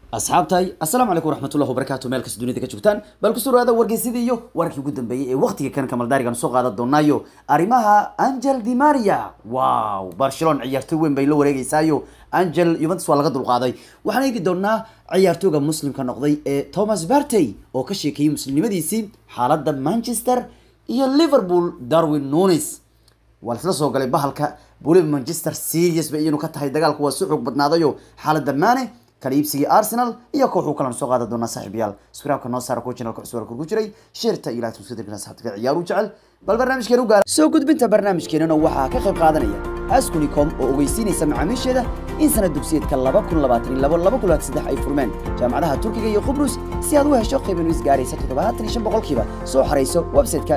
asxaabtahay assalaamu calaykum waraxmatullahi wabarakaatu meel kasta dunida ka joogtaan bal kusoo dhawaada wargeysadii iyo wararkii ugu dambeeyey ee waqtiga kan kamaldaarigan soo qaadan doonaayo arrimaha angel di maria wow barcelona ciyaartoy weyn bay la wareegeysaayo angel juventus waa laga dulqaaday waxaan eegi doonaa ciyaartooyga muslimka noqday ee thomas bartey oo ka sheekeeyey muslimnimadiisii xaaladda manchester iyo liverpool darwin nunes waa laisla soo galay bahalka weliba manchester serious bay iyanu ka tahay dagaalku waa si xoog badnaadayo xaaladda maane kala iibsigii arsenal iyo kooxuu kalan soo qaada doonaa saaxiibayaal skraabka noo saara kuwa channelka cusub ku jiray sheerta iyo laagta usadirkan asxaabta ciyaar u jecel bal barnaamijkeena u gaara soo gudbinta barnaamijkeenana waxaa ka qayb qaadanaya askunicom oo ogeysiinaysa macaamiisheeda in sanad dugsiyeedka laba kun labaatan iyo labo laba kun labaatan saddex ay furmeen jaamacadaha turkiga iyo qubrus si aad u hesho qiiban is gaaraysa toddobaatan iyo shan boqolkiiba soo xarayso website-ka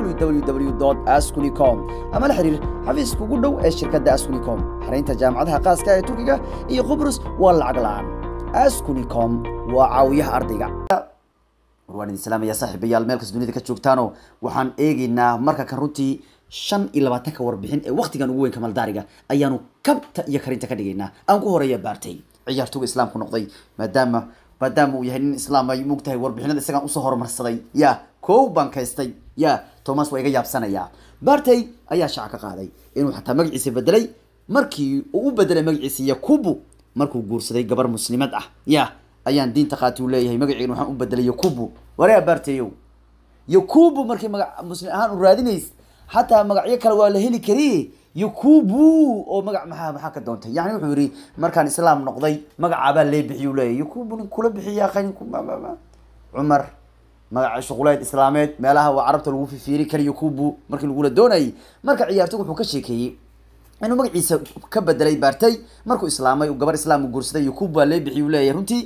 www askunicom ama la xiriir xafiiska ugu dhow ee shirkadda askunicom xaraynta jaamacadaha qaaska ee turkiga iyo qubrus waa lacag la-aan askunicom waa caawiyaha ardayga waan idin salaamaya saaxiibayaal meel kasta dunida ka joogtaano waxaan eegeynaa marka kan runtii shan iyo labaatanka warbixin ee waqtigan ugu weyn kamaldaariga ayaanu kabta iyo karinta ka dhigaynaa aan ku horeeya baartay ciyaartooga islaamku noqday maadaama maadaama uu yahay nin islaam ay mugtahay warbixinada isagaan usoo horumarsaday ya kow baan kaystay ya thomas waa iga yaabsanayaa bartey ayaa shaaca ka qaaday inuu xataa magaciisa bedelay markii uu u bedelay magaciisa yakubu markuu guursaday gabar muslimad ah ya ayaan diinta qaati u leeyahay magaciina waxaan u bedelay yakubu waree barteyow yakubu markii magac muslim ahaan u raadinays xataa magacyo kale waa la heli kari yakubu oo magac maxaa maxaa ka doontay yani wuxuu yidhi markaan islaam noqday magacaabaa lee bixiy u leeyahay yakubu nin kula bixiya qayn cumar magaca shuquleed islaameed meelaha waa carabta lagu fifiiri kara yakubu markii lagula doonayay marka ciyaartoy wuxuu ka sheekeeyey inuu magaciisa ka bedelay baartay markuu islaamay gabar islaam guursaday yakubu waa lee bixiy u leeyahay runtii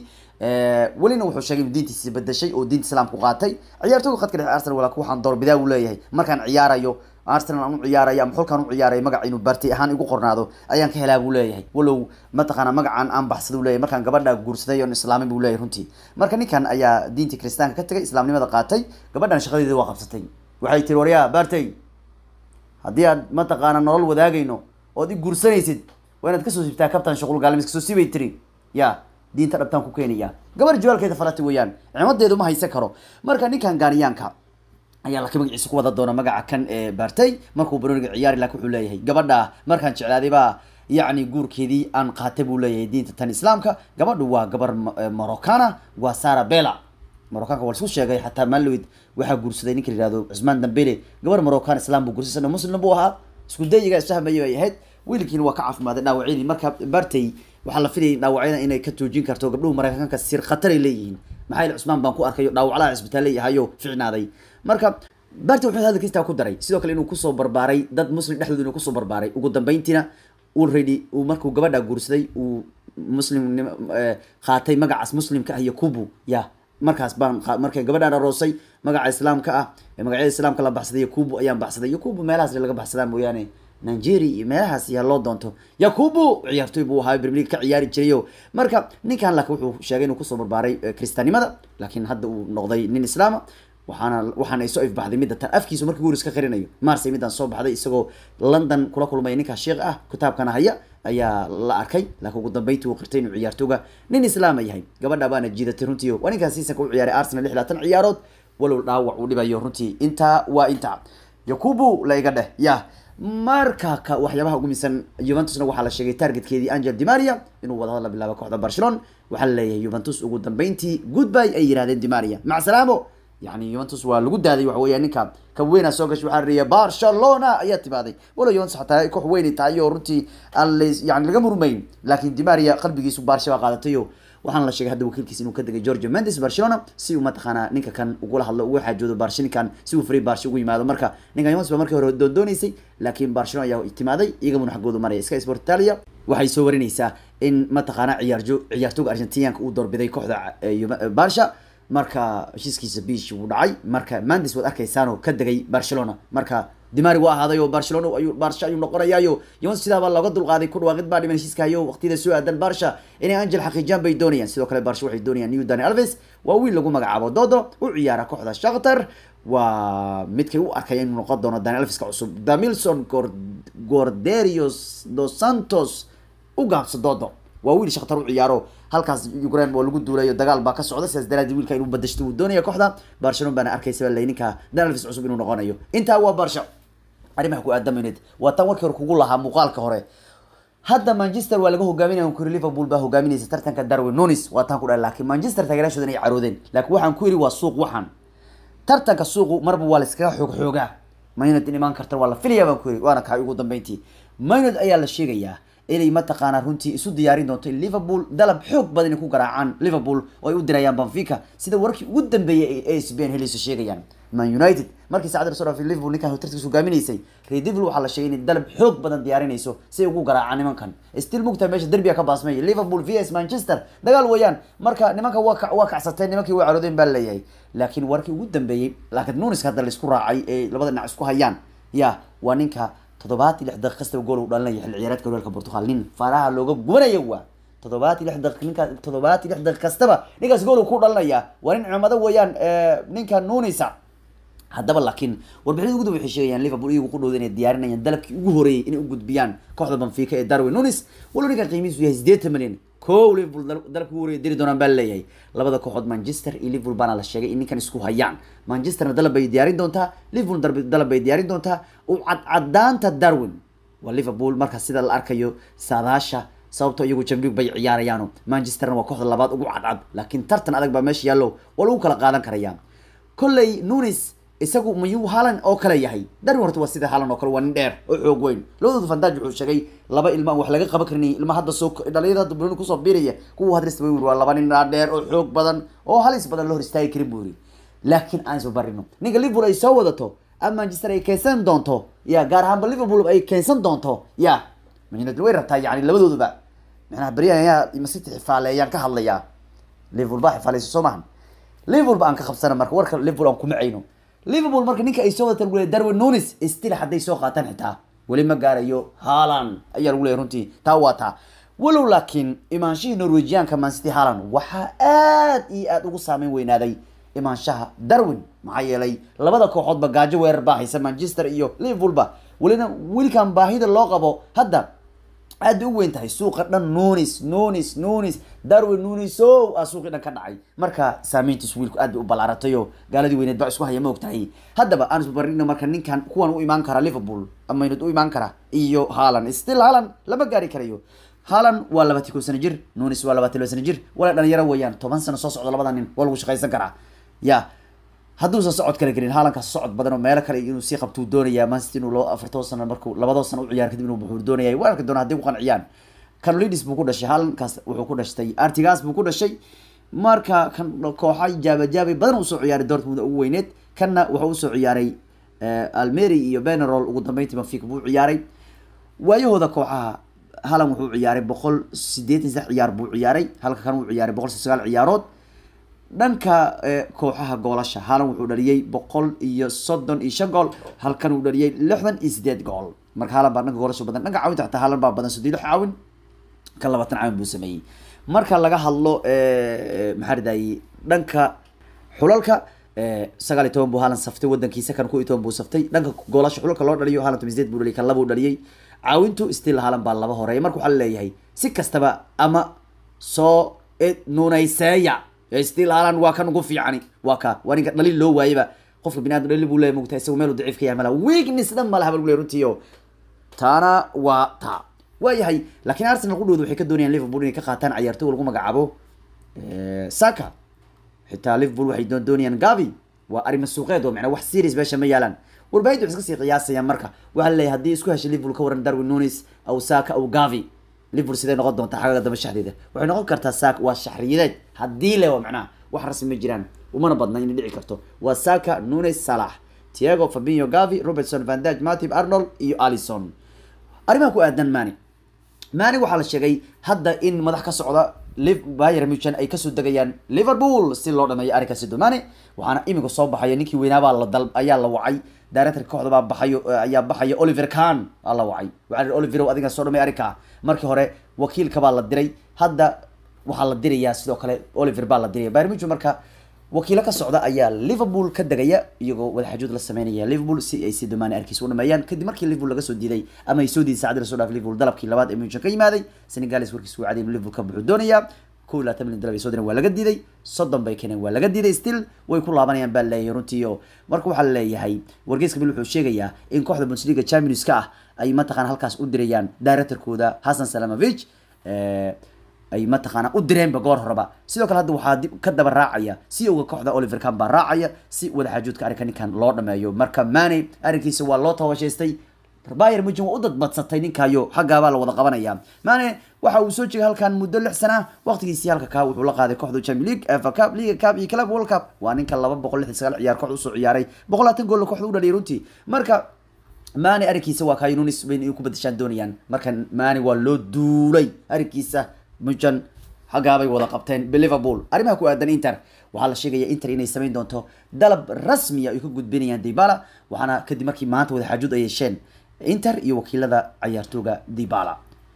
welina wuxuu sheegay inuu diintiisi bedeshay oo diinta islaamku qaatay ciyaartoyga khadka dhexe arsenal walaa waxaan doorbidaa uu leeyahay markaan ciyaarayo arsenal aan u ciyaaraya ama xulkaan u ciyaaraya magac inuu bartay ahaan igu qornaado ayaan ka helaa buu leeyahay walow mataqaana magacaan aan baxsaday u leeyahay markaan gabadha guursaday oon islaamay buu leeyahay runtii marka ninkan ayaa diintii kiristaanka ka tagay islaamnimada qaatay gabadhan shaqadeeda waa qabsatay waxay tiri waryaa bartay haddii aad mataqaana nolol wadaagayno ood i guursanaysid waa inaad kasoo siibtaa kabtan shuqul gaalimis kasoo siibay tiri ya diinta dhabtaan ku keenaya gabar jawaalkeeda falati weeyaan cimadeedu ma haysan karo marka ninkan gaaniyaanka ayaa laka magaciisa ku wada doona magaca kan ee baartay markuu baroniga ciyaari laakin wuxuu leeyahay gabadha markaan jeclaaday baa yacni guurkeedii aan qaatay buu leeyahay diinta tan islaamka gabadhu waa gabar morocana waa sara bela moroccanka waa laisku sheegay xataa maalowid waxaa guursaday ninka la yihahdo cusmaan dambele gabar moroccan islam buu guursay sana muslim buu ahaa isku dayiga isfahmaya bay ahayd wiilkiina waa ka caafimaaday dhaawacyadii marka bartay waxaa la filayay dhaawacyada inay ka joojin karto gabdhuhu mareykanka sir khataray leeyihiin maxaa yeel cusmaan baan ku arkayo dhaawaclaha cisbitaalley ahayo ficnaaday marka bartay wuxuu hadalkiistaa ku daray sidoo kale inuu kusoo barbaaray dad muslim dhexdooda inuu kusoo barbaaray ugu dambeyntiina already uu markuu gabadha guursaday uu muslim qaatay magacaas muslimka ah yakubu ya markaas baan markay gabadhaan aroosay magaca islaamka ah ee magacyada islaamka la baxsaday yakubu ayaan baxsaday yakubu meelahaas laga baxsadaa mooyaane nigeria iyo meelahaas yaa loo doonto yakubu ciyaartoy buu ahaa premier league ka ciyaari jirayo marka ninkan laakiin wuxuu sheegay inuu kusoo barbaaray kristaannimada laakiin hadda uu noqday nin islaama waxaana waxaana ay soo ifbaxday midda tan afkiisu markii guuris ka qarinayo marsay middan soo baxday isagoo london kula kulmaya ninkaa sheekh ah kitaabkana haya ayaa la arkay laakiin ugu dambeyntii uu qirtay inuu ciyaartooga nin islaama yahay gabadha baana jiidatay runtii waa ninkaan siisanka u ciyaaray arsenal lix laatan ciyaarood walow dhaawac uu dhibayo runtii intaa waa intaa yakubu la iga dheh ya marka ka waxyaabaha ugu miisan juventusna waxaa la sheegay targetkeedii angel dimaria inuu wadahad la bilaabo kooxda barcelona waxaa la leeyahay juventus ugu dambeyntii goodby ay yirahdeen dimaria mac salaamo yani juventus waa lagu daaday waxa weya ninka ka weyna soo gashay waxaa riya barcelona ayaa timaaday walow juventus xataa koox weynay tahay oo runtii aan l yani laga murmayn laakiin dimaria qalbigiisu barsha baa qaadatayo waxaana la sheegay hadda wakiilkiis inuu ka degay georgia mendes barcelona si uu mataqaanaa ninka kan ugula hadlo uga xaajoodo barsha ninkan si uu free barsha ugu yimaado marka ninkan juventus baa markii hore doondooneysay laakiin barcelona ayaa timaaday iyagabuna xaggoodu maraya sky sport italia waxay soo warinaysaa in mataqaanaa ciyaarjo ciyaartooga argentinianka uu doorbiday kooxda barsha marka heshiiskiisa bish wuu dhacay marka mandes waad arkaysaanoo ka degay barcelona marka dimari waa ahaaday oo barcelona ayuu barsha ayuu noqonayaayo juventus sidaabaa looga dulqaaday ku dhawaaqid baa dhiman heshiiska hayo waqtiyada soo aadan barsha inay angel xaqiijiyaan bay doonayaan sidoo kale barsha waxay doonayaan new dani alves waa wiil lagu magacaabo dodo u ciyaara kooxda shakhtar waa midkay u arkaya inuu noqon doono dani alveska cusub damilson gorderios dos santos u gaabso dodo waa wiil shakhtar u ciyaaro halkaas ukraine oo lagu duulayo dagaal baa ka socda sidaas daraadeed wiilka inuu badashto uu doonaya kooxda barcelona baana arkaysa baa ninka danalvis cusub inuu noqonayo intaa waa barsha arrimaha ku aadamayneed waa tan warkii hore kugu lahaa muuqaalka hore hadda manchester waa laga hogaaminaya kuri liverpool baa hogaaminaysa tartanka darwin nunis waa taan ku dhahay laakiin manchester taageeraashooda inay caroodeen laakiin waxaan ku yidhi waa suuq waxaan tartanka suuqu marba waa la iskaga xoog xoogaa maynad in imaan karta waa la filaya baan ku yidhi waana kahay ugu dambeyntii maynad ayaa la sheegayaa inay mataqaanaa runtii isu diyaarin doonto in liverpool dalab xoog badan inay ku garaacaan liverpool oo ay u dirayaan benfica sida warkii ugu dambeeyay ay asbn helayso sheegayaan man united markii saacadda lasoo dhaafay liverpool ninkan tartiis hogaaminaysay reer liverpool waxaa la sheegay inay dalab xoog badan diyaarinayso si ay ugu garaacaan nimankan still mugta meesha derbiga ka baasmaya liverpool vs manchester dagaal weeyaan marka nimanka waa ka- waa kacsateen nimankii waa caroodeen baa leeyahay laakiin warkii ugu dambeeyey laakiin nunis hadda laisku raacay ee labada dhinac isku hayaan ya waa ninka toddobaat iyo lix daqiiq kastaba gool uu dhalinaya xilli ciyaareedka horyaalka portugal nin faraha looga gubanaya waa toddobaat iyo lix daqiiq ninka toddobaat iyo lix daqiiq kastaba ninkaas gool uu ku dhalinaya waa nin cumado weeyaan ninka nunisa haddaba laakiin warbixinada ugu dambe waxay sheegayaan liverpool iyagu ku dhowda inay diyaarinayaan dalabkii ugu horeeyey inay u gudbiyaan kooxda benfica ee darwin nunis walo ninkan qiimihiisu yahay sideetan milyan kow liverpool dal- dalabkii ugu horeeyay diri doonaan baa laleeyahay labada kooxood manchester iyo liverpool baana la sheegay in ninkan isku hayaan manchesterna dalab bay diyaarin doontaa liverpool darb- dalab bay diyaarin doontaa u cadcadaanta darwin waa liverpool marka sida la arkayo saadaasha sababtoo iyagu champions bay ciyaarayaano manchesterna waa kooxda labaad ugu cadcad laakiin tartan adag baa meesha yaallo waa lagu kala qaadan karaya kolley nunis isagu mayuu halan oo kale yahay darwin horta waa sida halan oo kale waa nin dheer oo xoog weyn labadooda fandaaj wuxuu sheegay laba ilma aan wax laga qaban karin ilma hadda soo dhalinyarada hadda buloni kusoo biiraya kuwa hadrista way waa laba nin dheer oo xoog badan oo halis badan la hor istaagi karin buu yiri laakiin aan isba barino ninka liverpool ay soo wadato ama manchester ay keensan doonto ya gaar ahaanba liverpool ay keensan doonto ya man united way rabtaa yani labadooduba macnaha beryahan ayaa masiti xifaaleeyaan ka hadlayaa liverpool baa xifaaleysa soo maahan liverpool ba aan ka qabsana marka warka liverpool aan kuma cayno liverpool marka ninka ay soo wadataan lagu leeyahay darwin nunis still hadday soo qaataan xitaa weli ma gaarayo haalan ayaa lagu leeyahay runtii taa waa taa walow laakiin imaanshihii norwegianka mancity haalan waxaa aad iyo aad ugu saameyn weynaaday imaanshaha darwin maxaa yeelay labada kooxoodba gaajo weerar baa haysa manchester iyo liverpoolba welina wiilkan baahida loo qabo hadda aad bay u weyn tahay suuqa dhan nunis nunis nunis darwin nunis o aa suuqii dhan ka dhacay marka saameyntiis wiilku aad bay u ballaaratayoo gaaladii weyneed baa isku haya ma og tahay haddaba aan isbarino marka ninkan kuwan u imaan kara liverpool ama maynad u imaan kara iyo haalan still haalan lama gaari karayo haalan waa labaatan kow sano jir nunis waa labaatan laba sano jir wala dhalinyaro weeyaan toban sano soo socda labada nin waa lagu shaqaysan karaa ya hadduusan socod kale gelin haalankaas socod badan oo meelo kale inuu sii qabtuu doonaya mancity inuu laba afartoo sano markuu labadoo sano u ciyaar kadib inuu buxuu doonaya waa arki doona hadday ku qanciyaan canolidis buu ku dhashay haalankaas wuxuu ku dhashtay artigas buu ku dhashay marka kan kooxa jaabajaabay badan usoo ciyaaray dortmund ugu weyneed kanna wuxuu usoo ciyaaray almeri iyo benerol ugu dambeyntii benfica buu ciyaaray waayahooda kooxaha halan wuxuu ciyaaray boqol sideetan saddex ciyaar buu ciyaaray halka kan uu ciyaaray boqol sagaal ciyaarood dhanka kooxaha goolasha halan wuxuu dhaliyey boqol iyo soddon iyo shan gool halkan uu dhaliyey lixdan iyo sideed gool marka halan baa dhanka goolasha badan dhanka caawinta xataa halan baa badan soddon iyo lix caawin kan labaatan caawin buu sameeyey marka laga hadlo maxaa ridayey dhanka xulalka sagaal iyo toban buu halan saftay wadankiisa kan ku iyo toban buu saftay dhanka goolasha xulalka loo dhaliyo halan toban sideed buu dhaliyay kan laba uu dhaliyey caawintu still halan baa laba horeeya marka waxaa laleeyahay si kastaba ama soo nunayseeya still halan waa kan ugu fiicani waa ka waa ninka dhalin loo waayeba qofka bini adam dhalin buu leeyahy mogtahay isagu meel uu daciif ka yahay malaha weakness dhan malaha baa lagu leeyahy runtii oo taana waa taa waayahay laakiin arsenal qudhooda waxay ka doonayaan liverpool inay ka qaataan ciyaartoy lagu magacaabo saka xitaa liverpool waxay doon doonayaan gavi waa arrimo suuqeed oo macnaa wax serious meesha ma yaalaan warbaahinta waxay iska sii qiyaasayaan marka waxaa laleeyahay haddii isku heshay liverpool ka waran darwin nunis aw saka aw gavi liverpool sidee noqon doontaa xagaga damba shaxdeeda waxay noqon kartaa saka waa shaxriyadeed haddii le waa macnaha wax rasmi ma jiraan umana badna inay dhici karto waa saka nunes salax tiago fabinho gavi robertson van dijk matib arnold iyo alison arrimaha ku aadan mani mani waxaa la sheegay hadda in madax ka socda bayer muchan ay kasoo degayaan liverpool si loo dhameeyo arrinkaasi domane waxaana iminka soo baxaya ninkii weynaabaa la dal ayaa la wacay directorka kooxda baa baxayo ayaa baxaya oliver khan aa la wacay waxaa la oliver adiga soo dhamay arrinka markii hore wakiilka baa la diray hadda waxaa la dirayaa sidoo kale oliver baa la diraya bayer muchan marka wakiilo ka socda ayaa liverpool ka degaya iyagoo wadaxajood la sameynaya liverpool si ay si domaane arkiis u dhameeyaan kadib markii liverpool laga soo diiday ama ay soo diiday saacadii lasoo dhaafay liverpool dalabkii labaad ee muchan ka yimaaday senegalis warkiis wuu caday inuu liverpool ka buxuu doonaya kow iyo labaatan milyan dollar bay soo direen waa laga diiday soddon bay keeneen waa laga diiday still way ku laabanayaan baa leeyahay runtii oo marka waxaa leeyahay wargeyska bil wuxuu sheegayaa in kooxda bundesliga champions-ka ah ay mataqaana halkaas u dirayaan directorkooda hasan salamovich ay mataqaana u direenba goor horeba sidoo kale hadda waxaa dib ka daba raacaya si oga kooxda oliver kan baa raacaya si wadaxaajoodka arrinka ninkan loo dhameeyo marka mane arrinkiisa waa loo tabashaystay bayer mujin waa u dadbadsatay ninkaayo xaggaabaa la wada qabanaya mane waxa uu soo jeegay halkan muddo lix sana waqtigiisii halka kaa wuxuu la qaaday kooxda champion league fa cup liga cup iyo club world cup waa ninka laba boqol lixdan sagaal ciyaar kooxda usoo ciyaaray boqol labaatan gool kooxda u dhaliyay runtii marka mane arrinkiisa waa kayo nunis bayn inay ku badashaan doonayaan marka mane waa loo duulay arrinkiisa mujan xaggaabay wada qabteen liverpool arrimaha ku aadan inter waxaa la sheegaya inter inay samayn doonto dalab rasmiya ay ka gudbinayaan dibala waxaana kadib markii maanta wadaxaajood ay yeesheen inter iyo wakiilada cayaartooga dibala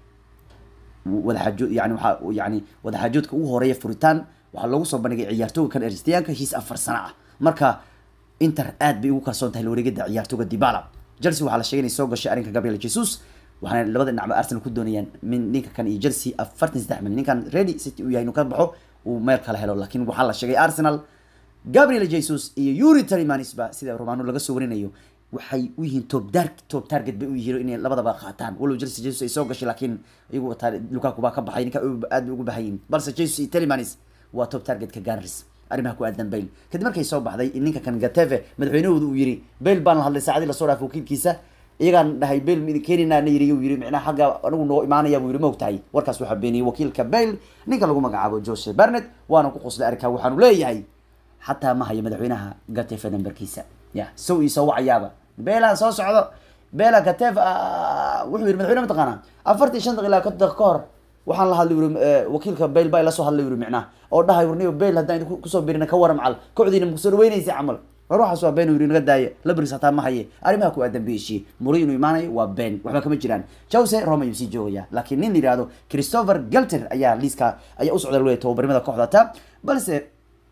wadaxaajood yani waxaa yani wadaxaajoodka ugu horeeya furitaan waxaa loogu soo bandhigay ciyaartooga kan erstiyaanka heshiis afar sano ah marka inter aad bay ugu kalsoon tahay lawareegada ciyaartooga dibala chelsea waxaa la sheegay inay soo gashay arrinka gabriel jesus waxaana labada dhinacba arsenal ku doonayaan min ninka kan iyo chelsea afartan saddex milyan ninkan ready city uu yahay inuu ka baxo uu meel kala helo laakiin waxaa la sheegay arsenal gabriel jesus iyo yuri talimanisba sida romano laga soo warinayo waxay u yihiin top dar top target bay u yihiin inay labadaba qaataan walow chelsea jesus ay soo gashay laakiin iyagu wataa lukaku baa ka baxay ninka aad bay ugu bahan yihiin balse jesus iyo talimanis waa top targetka gunners arrimaha ku aadan bale kadib markay soo baxday in ninka kan gateve madaxweynahooda uu yiri bale baan la hadlay saacadii lasoo dhaafay wakiilkiisa iyagaan dhahay bale kenina na yiri uu yiri micnaha xagga anigu noo imaanaya buu yiri ma ogtahay warkaas waxaa beeniyey wakiilka bale ninka lagu magacaabo jose barnet waana ku qoslay arrinkaa waxaanu leeyahay xataa ma hayo madaxweynaha gateve nambarkiisa ya sow ii soo wacayaaba beelaan soo socdo beela gateve wuxuu yiri madaxweyne mataqaanaa afartan shan daqiiqa ilaa konton daqiiqa ka hor waxaan la hadlay wuri wakiilka bale baa ila soo hadlay wuri micnaha oo dhahay warniyo bale haddaan kusoo birina ka waran macal kocdiina makusoo dhaweynaysa camal war waxaas waa been yiri naga daaya labris hataa ma haye arrimaha ku aadan beeshii muri inuu imaanayo waa been waxba kama jiraan jose rome ayuu sii joogaya laakiin nin la yihahdo christopher galter ayaa liiska ayaa u socda laleeyahay tababarimada kooxda ta balse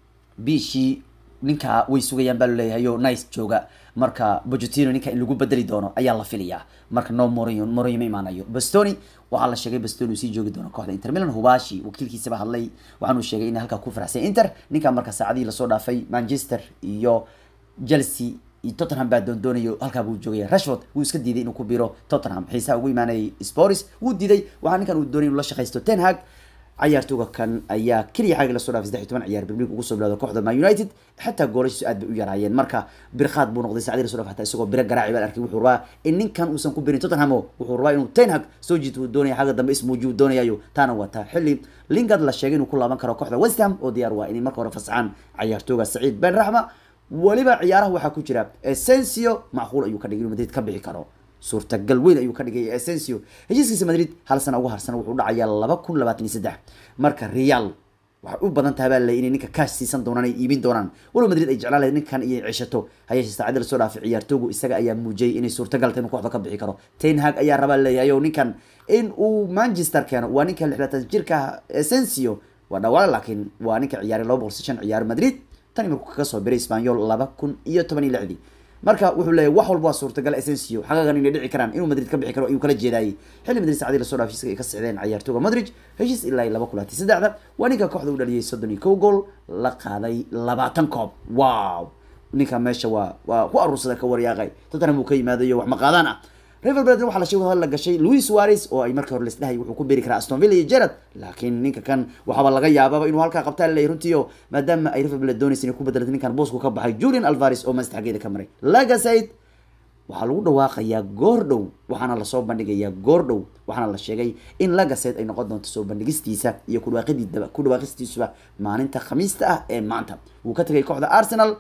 bishii ninkaa way sugayaan baa laleeyahay o nice jooga marka bojotino ninka in lagu bedeli doono ayaa la filayaa marka no morio morio ma imaanayo bastoni waxaa la sheegay bastoni uu sii joogi doono kooxda inter milan hubashi wakiilkiisaba hadlay waxaanuu sheegay in halkaa ku faraxsan inter ninka marka saacadihii lasoo dhaafay manchester iyo chelsea iyo tottenham baa doondoonayo halkaa buu joogaya rashford wuu iska diiday inuu ku biro tottenham xiisaha ugu imaanayay spors wuu diiday waxaa ninkan uu doonay inuu la shaqaysto ten hag cayaartooga kan ayaa keliya xagga lasoo dhaafay saddex iyo toban ciyaar premier ugu soo bilowda kooxda man united xataa goolashiisu aad bay u yaraayeen marka birkhaad buu noqday saacadii lasoo dhaafay hataa isagoo biro garaaci baan arkay wuxuu rabaa in ninkan uusan ku birin tottenham wuxuu rabaa inuu ten hag soo jiito uu doonaya xagga dambe ismuujiyu doonayayo taana waa taa xilli lingard la sheegay inuu ku laaban karo kooxda west ham oo diyaar waa inay marka hore fasaxaan cayaartooga saciid ben raxma weliba ciyaaraha waxaa ku jira essensio macquul ayuu ka dhigay inuu madrid ka bixi karo suurtagal weyn ayuu ka dhigay essensio heshiiskiisa madrid hal sana uga harsan wuxuu dhacayaa laba kun labaatan iyo saddex marka real waxay u badan tahay baa lay inay ninka kaash siisan doonaan ay iibin doonaan walow madrid ay jeclaan lahayd ninkan iyo ceshato hayeeshee saacadii lasoo dhaafay ciyaartoogu isaga ayaa muujiyay inay suurtagal tahay inuu kooxda ka bixi karo ten hag ayaa rabaa leeyahay oo ninkan in uu manchester keeno waa ninka lixlaatan jirka essensio waa dhawaale laakiin waa ninka ciyaaray laba boqol shan ciyaar madrid tani markuu kaga soo biray spanyol laba kun iyo toban iyo lixdii marka wuxuu leeyahy wax walba waa suurtagal essensio xagagan inay dhici karaan inuu madrid ka bixi karo ayuu kala jeedaayay xilli madrid saacadii lasoo dhaafay heshiiska ay ka sixdeen cayaartooga madrid heshiis ilaa laba kun labaatan saddexda waa ninka kooxda u dhaliyay soddon iyo kow gool la qaaday labaatan koob wow ninka meesha waa waa ku aruursada ka waryaaqay tottenham uu ka yimaadayo wax maqaadaan ah river plate waxaa la sheegay wadahal la gashay louis suarez oo ay markii hore laisdhahay wuxuu ku beeri karaa aston villa iyo gerard laakiin ninka kan waxaaba laga yaababa inuu halkaa qabtaa laleeyahy runtii oo maadaama ay river plate doonaysa inay ku bedelatay ninkan boosku ka baxay julian alvares oo manchester xaggeeda ka maray lagasaid waxaa lagu dhawaaqayaa goor dhow waxaana lasoo bandhigayaa goor dhow waxaana la sheegay in lagaset ay noqon doonto soo bandhigistiisa iyo kudhawaaqidii ku dhawaaqistiisuba maalinta khamiista ah ee maanta wuu ka tegay kooxda arsenal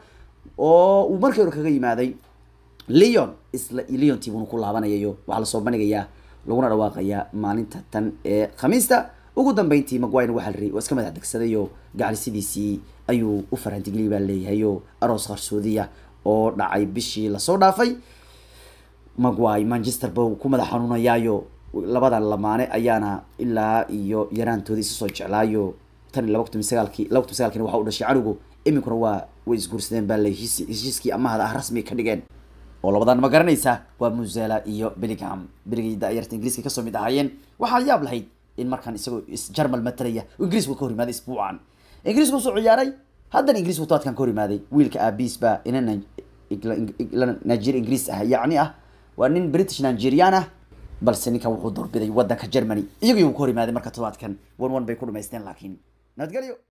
oo uu markii hore kaga yimaaday leon isla leon tibunu ku laabanayayo waxaa lasoo bandhigayaa laguna dhawaaqayaa maalinta tan ee khamiista ugu dambeyntii maguire waxaa la riyay waa iska madax degsadayo gacalisidiisii ayuu u farantigeliyay baa leeyahayo aroos qarsoodiya oo dhacay bishii lasoo dhaafay maguire manchester ba ku madax xanuunayaayo labadan lamaane ayaana ilaa iyo yaraantooda isa soo jeclaayo tan iyo laba kun sagaalkii laba kun sagaalkiina waxa u dhashay canugu iminkuna waa way isguursadeen baa le heshiiskii amahada ah rasmi ka dhigeen oo labadan ma garanaysa waa musela iyo bellingham beligay daayarta ingiriiska kasoo mid ahaayeen waxaa yaab lahayd in markaan isagoo jarmal matalaya ingiriisku ka hor yimaaday isbuucan ingiriisku soo ciyaaray haddana ingiriisku toadkan ka hor yimaaday wiilka aabiis baa ina nigeria ingiriis ah yacni ah waa nin british nigerian ah balse ninkan wuxuu doorbiday wadanka germany iyagii uu ka hor yimaaday marka todobaadkan one one bay ku dhamaysteen laakiin nabadgelyo